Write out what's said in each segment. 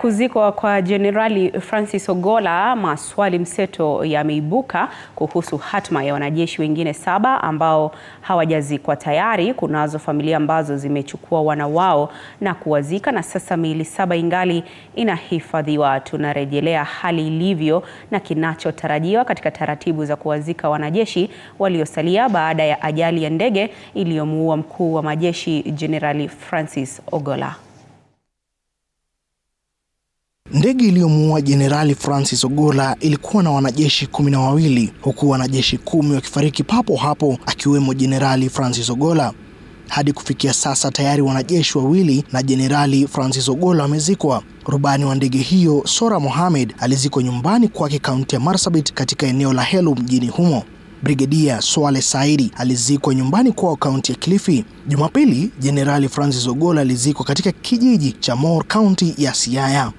kuzikwa kwa Jenerali Francis Ogolla, maswali mseto yameibuka kuhusu hatma ya wanajeshi wengine saba ambao hawajazikwa tayari. Kunazo familia ambazo zimechukua wana wao na kuwazika na sasa miili saba ingali inahifadhiwa. Tunarejelea hali ilivyo na kinachotarajiwa katika taratibu za kuwazika wanajeshi waliosalia baada ya ajali ya ndege iliyomuua mkuu wa majeshi Jenerali Francis Ogolla. Ndege iliyomuua Jenerali Francis Ogolla ilikuwa na wanajeshi kumi na wawili huku wanajeshi kumi wakifariki papo hapo akiwemo Jenerali Francis Ogolla. Hadi kufikia sasa tayari wanajeshi wawili na Jenerali Francis Ogolla wamezikwa. Rubani wa ndege hiyo Sora Mohamed alizikwa nyumbani kwake kaunti ya Marsabit katika eneo la Helu mjini humo. Brigedia Swale Saidi alizikwa nyumbani kwao kaunti ya Kilifi. Jumapili, Jenerali Francis Ogolla alizikwa katika kijiji cha Mor, kaunti ya Siaya.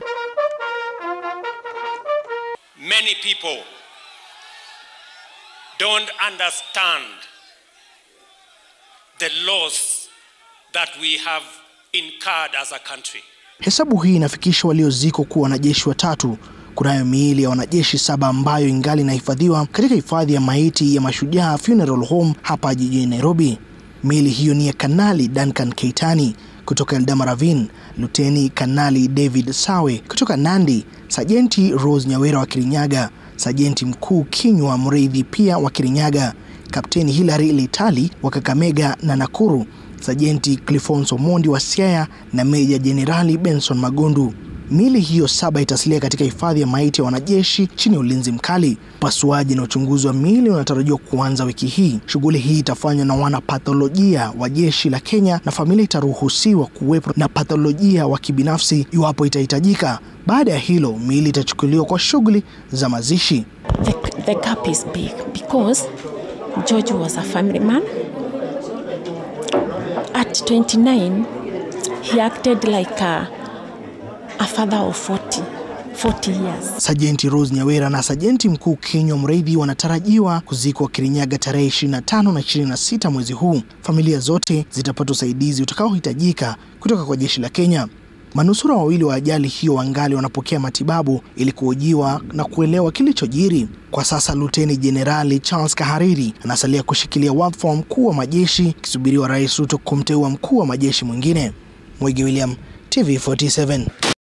Many people don't understand the loss that we have incurred as a country. Hesabu hii inafikisha waliozikwa kuwa wanajeshi watatu. Kunayo miili ya wanajeshi saba ambayo ingali inahifadhiwa katika hifadhi ya maiti ya Mashujaa Funeral Home hapa jijini Nairobi. Miili hiyo ni ya Kanali Duncan Keitani kutoka Eldamaravine, Luteni Kanali David Sawe kutoka Nandi, Sajenti Rose Nyawera wa Kirinyaga, Sajenti Mkuu Kinywa Mreithi pia wa Kirinyaga, Kapteni Hilary Litali wa Kakamega na Nakuru, Sajenti Clifonso Mondi wa Siaya na Meja Jenerali Benson Magondu. Miili hiyo saba itasalia katika hifadhi ya maiti ya wanajeshi chini ya ulinzi mkali. Upasuaji na uchunguzi wa miili unatarajiwa kuanza wiki hii. Shughuli hii itafanywa na wanapatholojia wa jeshi la Kenya na familia itaruhusiwa kuwepo na patholojia wa kibinafsi iwapo itahitajika. Baada ya hilo, miili itachukuliwa kwa shughuli za mazishi. The, the gap is big because George was a family man. At 29, he acted like a, a father of 40, 40 years. Sajenti Rose Nyawera na Sajenti Mkuu Kinywa Mreithi wanatarajiwa kuzikwa Kirinyaga tarehe 25 na 26 mwezi huu. Familia zote zitapata usaidizi utakaohitajika kutoka kwa jeshi la Kenya. Manusura wawili wa ajali hiyo wangali wanapokea matibabu ili kuhojiwa na kuelewa kilichojiri. Kwa sasa Luteni Jenerali Charles Kahariri anasalia kushikilia wadhifa wa mkuu wa majeshi akisubiriwa Rais Ruto kumteua mkuu wa majeshi mwingine. Mwigi William, TV47.